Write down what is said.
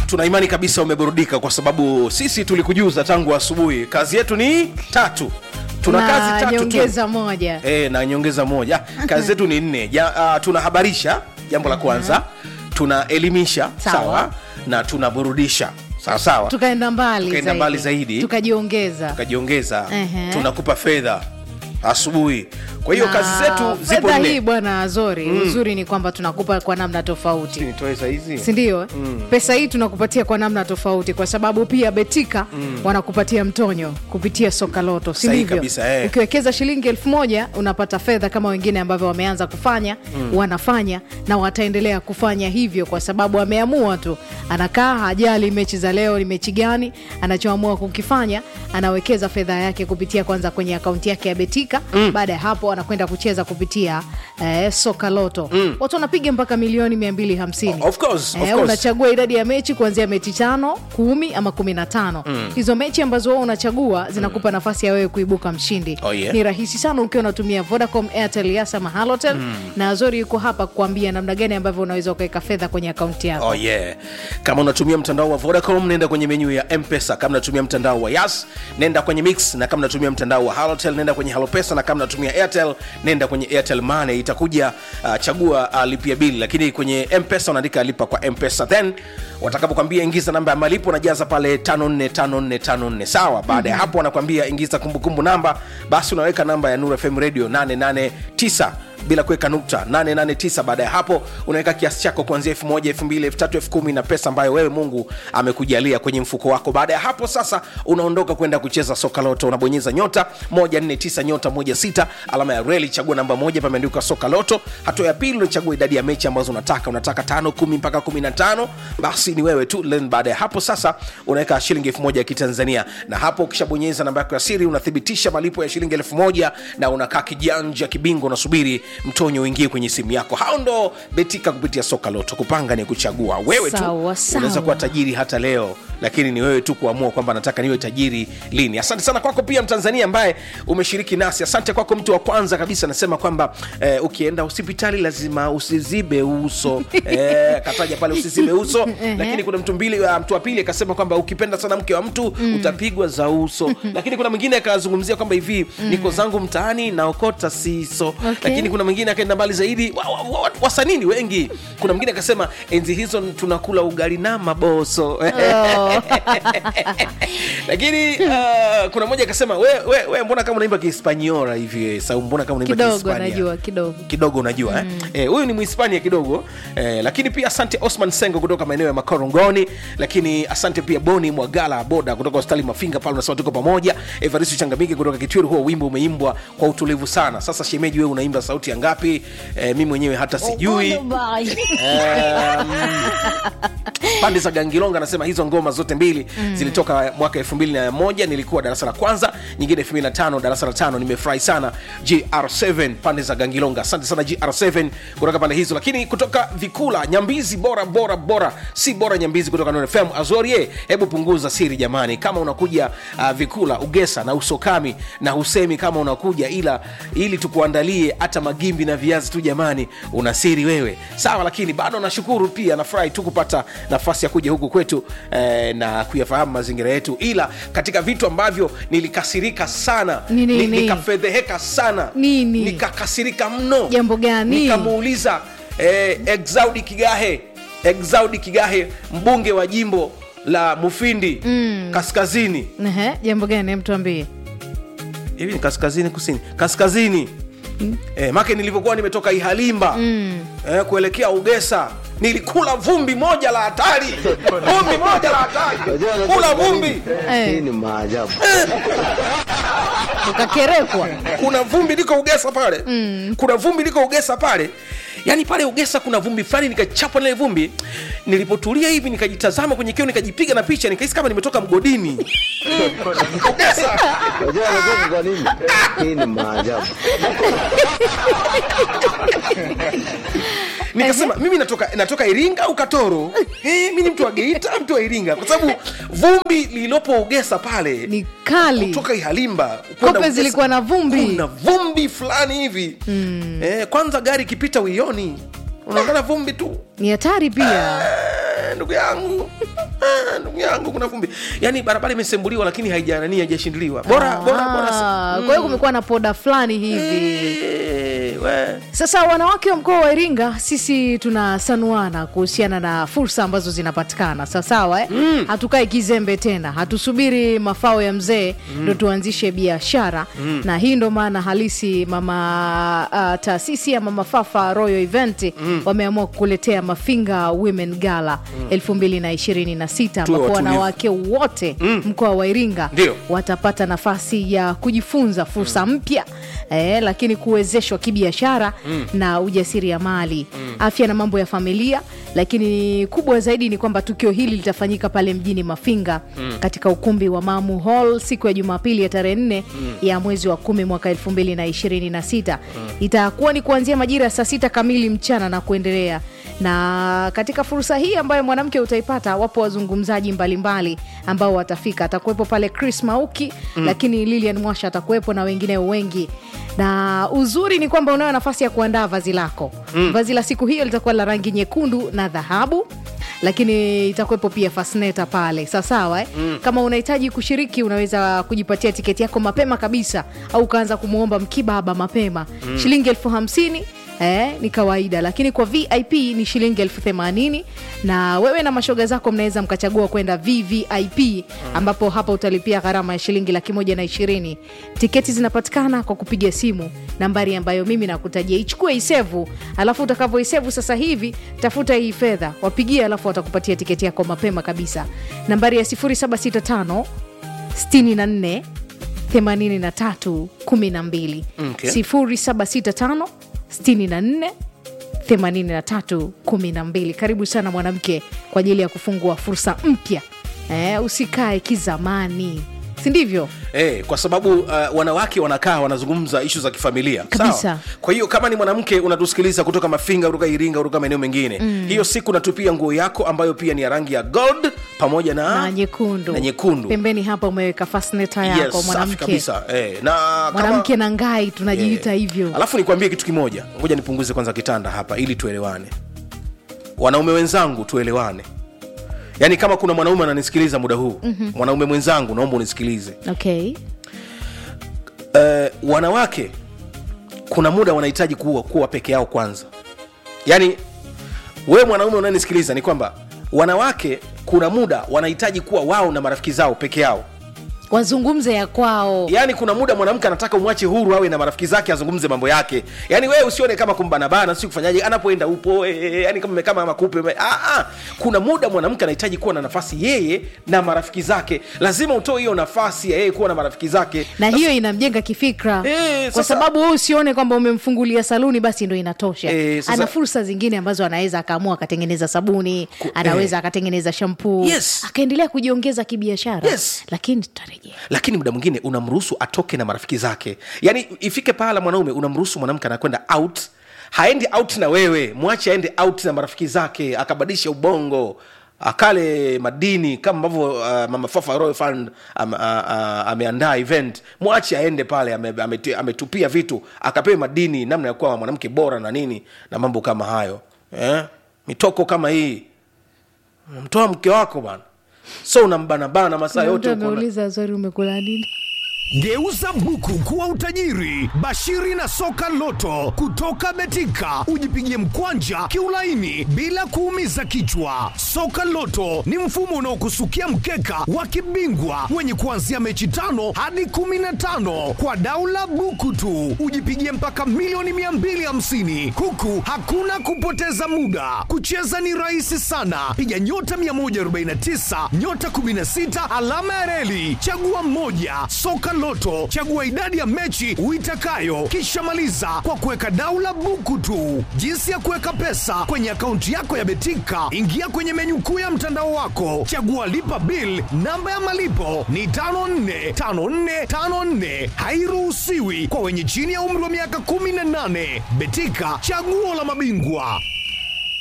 tuna imani kabisa umeburudika kwa sababu sisi tulikujuza tangu asubuhi kazi yetu ni tatu tuna na kazi tatu tu nyongeza moja e, na nyongeza moja kazi zetu ni nne ja, uh, tunahabarisha jambo la kwanza tunaelimisha Sawa. sawa na tunaburudisha sawa sawa tukaenda mbali Tukaenda mbali zaidi. tukajiongeza tukajiongeza Ehe. tunakupa fedha asubuhi kwa hiyo Na kazi zetu zipo fedha hii nne bwana azori uzuri ni kwamba tunakupa kwa namna tofauti nitoe saizi sindio mm. pesa hii tunakupatia kwa namna tofauti kwa sababu pia betika mm. wanakupatia mtonyo kupitia soka loto si Sahihi ndivyo? kabisa, eh. ukiwekeza shilingi elfu moja unapata fedha kama wengine ambavyo wameanza kufanya mm. wanafanya na wataendelea kufanya hivyo kwa sababu ameamua tu anakaa hajali mechi za leo ni mechi gani anachoamua kukifanya anawekeza fedha yake kupitia kwanza kwenye akaunti yake ya betika mm. baada ya hapo anakwenda kucheza kupitia eh, soka loto mm. watu wanapiga mpaka milioni 250 Of course, of Eh, course. unachagua idadi ya mechi kuanzia mechi tano kumi ama kumi na tano hizo mechi ambazo wewe unachagua zinakupa nafasi ya wewe kuibuka mshindi Oh, yeah. ni rahisi sana ukiwa unatumia vodacom airtel yasa mahalotel na azori yuko hapa kuambia namna gani ambavyo unaweza ukaweka fedha kwenye akaunti yako Oh yeah. Kama unatumia mtandao wa Vodacom nenda kwenye menyu ya M-Pesa. Kama unatumia mtandao wa Yas nenda kwenye Mix, na kama unatumia mtandao wa Halotel nenda kwenye Halopesa, na kama unatumia Airtel nenda kwenye Airtel Money. Itakuja uh, chagua uh, lipia bili, lakini kwenye M-Pesa unaandika lipa kwa M-Pesa, then watakapokwambia ingiza namba ya malipo unajaza pale 545454 sawa. Baada ya hapo wanakwambia ingiza kumbukumbu namba, basi unaweka namba ya Nuru FM Radio 889 bila kuweka nukta 889 baada ya hapo unaweka kiasi chako kuanzia 1000 2000 3000 10000 na pesa ambayo wewe mungu amekujalia kwenye mfuko wako baada ya hapo sasa unaondoka kwenda kucheza soka loto unabonyeza nyota 149 nyota 16 alama ya reli chagua namba moja pameandikwa soka loto hatua ya pili unachagua idadi ya mechi ambazo unataka unataka tano kumi mpaka 15 basi ni wewe tu Then baada ya hapo sasa unaweka shilingi 1000 ya kitanzania na hapo ukishabonyeza namba yako ya siri unathibitisha malipo ya shilingi 1000 na unakaa kijanja kibingo unasubiri mtonyo uingie kwenye simu yako hao ndo betika kupitia soka loto kupanga ni kuchagua wewe tu Sawa, sawa. unaweza kuwa tajiri hata leo lakini ni wewe tu kuamua kwamba nataka niwe tajiri lini asante sana kwako pia mtanzania ambaye umeshiriki nasi asante kwako mtu wa kwanza kabisa anasema kwamba eh, ukienda hospitali lazima usizibe uso eh, kataja pale usizibe uso lakini kuna mtu mbili uh, mtu wa pili akasema kwamba ukipenda sana mke wa mtu utapigwa za uso lakini kuna mwingine akazungumzia kwamba hivi niko zangu mtaani naokota siso Okay. lakini kuna mwingine akaenda mbali zaidi wa, wa, wa, wasanii ni wengi kuna mwingine akasema enzi hizo tunakula ugali na maboso Oh. lakini uh, kuna mmoja akasema we, we, we mbona kama unaimba kihispaniola hivi sau mbona kama unaimba kidogo Kihispania?" najua kidogo kidogo unajua mm. eh, huyu ni mhispania kidogo eh, lakini pia asante osman sengo kutoka maeneo ya makorongoni lakini asante pia boni mwagala boda kutoka hospitali mafinga pale unasema tuko pamoja evaristo changamiki kutoka kitwiru huo wimbo umeimbwa kwa utulivu sana sasa shemeji wewe unaimba sauti ya ngapi eh, mi mwenyewe hata sijui Em, pande za gangilonga anasema hizo ngoma zote mbili mm. zilitoka mwaka 21 nilikuwa darasa la kwanza nyingine 25 darasa la tano nimefurahi sana gr7 pande za gangilonga asante sana gr7 kutoka pande hizo lakini kutoka vikula nyambizi bora bora bora si bora nyambizi kutoka Nuru fm azorie hebu punguza siri jamani kama unakuja uh, vikula ugesa na usokami na husemi kama unakuja ila ili tukuandalie hata magimbi na viazi tu jamani una siri wewe sawa lakini bado nashukuru pia nafurahi tu kupata nafasi ya kuja huku kwetu eh, na kuyafahamu mazingira yetu ila katika vitu ambavyo nilikasirika sana Ni nini? ni- nikafedheheka sana Nini? nikakasirika mno Jambo gani? nikamuuliza eh, exaudi kigahe exaudi kigahe mbunge wa jimbo la mufindi mm. kaskazini Ehe, jambo gani Hem tuambie hivi ni kaskazini kusini kaskazini mm. eh, make nilivyokuwa nimetoka ihalimba mm. eh, kuelekea ugesa nilikula vumbi moja la hatari vumbi moja la hatari kula vumbi Eh. Hii ni maajabu. ukakerekwa kuna vumbi liko ugesa pale mm. kuna vumbi liko ugesa pale yaani pale ugesa kuna vumbi fulani nikachapwa nile vumbi nilipotulia hivi nikajitazama kwenye kio nikajipiga na picha nikahisi kama nimetoka mgodini ugesa Unajua anacheka kwa nini? Hii ni maajabu. nikasema mimi natoka natoka iringa au katoro hey, mi ni mtu wa geita mtu wa iringa kwa sababu vumbi lililopo ugesa pale ni kali kutoka ihalimba kwenda kope Ugesa, zilikuwa na vumbi kuna vumbi fulani hivi mm. eh, kwanza gari ikipita uioni unaongana vumbi tu ni hatari pia Eh, ndugu yangu Ah, ndugu yangu kuna vumbi yaani barabara imesembuliwa lakini haijanani haijashindiliwa bora bora bora Ah, kwa hiyo kumekuwa na poda fulani hivi Eh, we. sasa wanawake wa mkoa wa iringa sisi tunasanuana kuhusiana na fursa ambazo zinapatikana sawasawa eh? mm. hatukae kizembe tena hatusubiri mafao ya mzee ndo tuanzishe biashara mm. na hii ndo maana halisi mama uh, taasisi ya mama fafa royal event mm. wameamua kukuletea mafinga women gala mm. 2026 Tuwe ambapo watulivu. wanawake wote mm. mkoa wa iringa Ndio. watapata nafasi ya kujifunza fursa mpya eh, lakini kuwezeshwa kibiashara mm. na ujasiriamali mm. afya na mambo ya familia lakini kubwa zaidi ni kwamba tukio hili litafanyika pale mjini mafinga mm. katika ukumbi wa mamu hall siku ya jumapili ya tarehe nne mm. ya mwezi wa kumi mwaka elfu mbili na ishirini na sita mm. itakuwa ni kuanzia majira ya saa sita kamili mchana na kuendelea na katika fursa hii ambayo mwanamke utaipata wapo wazungumzaji mbalimbali ambao watafika atakuwepo pale chris mauki mm. lakini lilian mwasha atakuwepo na wengineo wengi na uzuri ni kwamba unayo nafasi ya kuandaa vazi lako mm. vazi la siku hiyo litakuwa la rangi nyekundu na dhahabu lakini itakuwepo pia fasneta pale sawasawa eh? mm. kama unahitaji kushiriki unaweza kujipatia tiketi yako mapema kabisa au ukaanza kumwomba mkibaba mapema mm. shilingi elfu hamsini Eh, ni kawaida lakini kwa vip ni shilingi elfu themanini na wewe na mashoga zako mnaweza mkachagua kwenda vvip ambapo hapa utalipia gharama ya shilingi laki moja na ishirini tiketi zinapatikana kwa kupiga simu nambari ambayo mimi nakutajia ichukue isevu alafu utakavyoisevu sasa hivi tafuta hii fedha wapigie alafu watakupatia tiketi yako mapema kabisa nambari ya 0765 64 83 12 Okay. 0765 64 83 12 karibu sana mwanamke kwa ajili ya kufungua fursa mpya eh, usikae kizamani si ndivyo Eh, kwa sababu uh, wanawake wanakaa wanazungumza ishu za kifamilia Kabisa. Sawa? kwa hiyo kama ni mwanamke unatusikiliza kutoka mafinga kutoka iringa kutoka maeneo mengine mm. hiyo siku natupia nguo yako ambayo pia ni ya rangi ya gold pamoja na, na nyekundu na nyekundu pembeni hapa umeweka fasneta yako yes, safi mwanamke kabisa eh, na kama- mwanamke na ngai tunajiita Eh, hivyo alafu nikwambie kitu kimoja ngoja nipunguze kwanza kitanda hapa ili tuelewane wanaume wenzangu tuelewane yaani kama kuna mwanaume ananisikiliza muda huu mm-hmm. mwanaume mwenzangu naomba unisikilize okay uh, wanawake kuna muda wanahitaji kuwa, kuwa peke yao kwanza yaani wewe mwanaume unanisikiliza ni kwamba wanawake kuna muda wanahitaji kuwa wao na marafiki zao peke yao wazungumze ya kwao yaani kuna muda mwanamke anataka umwache huru awe na marafiki zake azungumze mambo yake yaani wewe usione kama kumbanabana si kufanyaje anapoenda upo eh, eh, yaani kama kama makupe ume- ah, ah. kuna muda mwanamke anahitaji kuwa na nafasi yeye na marafiki zake lazima utoe hiyo nafasi ya yeye kuwa na marafiki zake na hiyo inamjenga kifikra Eh, kwa sasa- sababu wewe usione kwamba umemfungulia saluni basi ndo inatosha Eh, sasa- ana fursa zingine ambazo anaweza akaamua akatengeneza sabuni Ku- anaweza akatengeneza shampuu Yes. akaendelea kujiongeza kibiashara Yes. lakini tutarejea lakini muda mwingine unamruhusu atoke na marafiki zake yaani ifike pahala mwanaume unamruhusu mwanamke anakwenda out haendi out na wewe mwache aende out na marafiki zake akabadilisha ubongo akale madini kama ambavyo uh, mama fafa royal fund am, uh, uh, ameandaa event mwache aende pale ame- ameti- ametupia vitu akapewe madini namna ya kuwa mwanamke bora na nini na mambo kama hayo eh? mitoko kama hii mtoa mke wako bana so unambanabana masaa Kuna yote mtu uko na- ameuliza swali umekula nini Geuza buku kuwa utajiri. Bashiri na soka loto kutoka Betika, ujipigie mkwanja kiulaini bila kuumiza kichwa. Soka loto ni mfumo unaokusukia mkeka wa kibingwa wenye kuanzia mechi tano hadi kumi na tano kwa daula buku tu, ujipigie mpaka milioni 250 huku hakuna kupoteza muda. Kucheza ni rahisi sana, piga nyota 149 nyota 16 alama ya reli, chagua moja. Soka Loto, chagua idadi ya mechi uitakayo, kisha maliza kwa kuweka daula buku tu. Jinsi ya kuweka pesa kwenye akaunti yako ya Betika, ingia kwenye menyu kuu ya mtandao wako, chagua lipa bill. Namba ya malipo ni 545454, hairuhusiwi kwa wenye chini ya umri wa miaka 18. Betika, chaguo la mabingwa.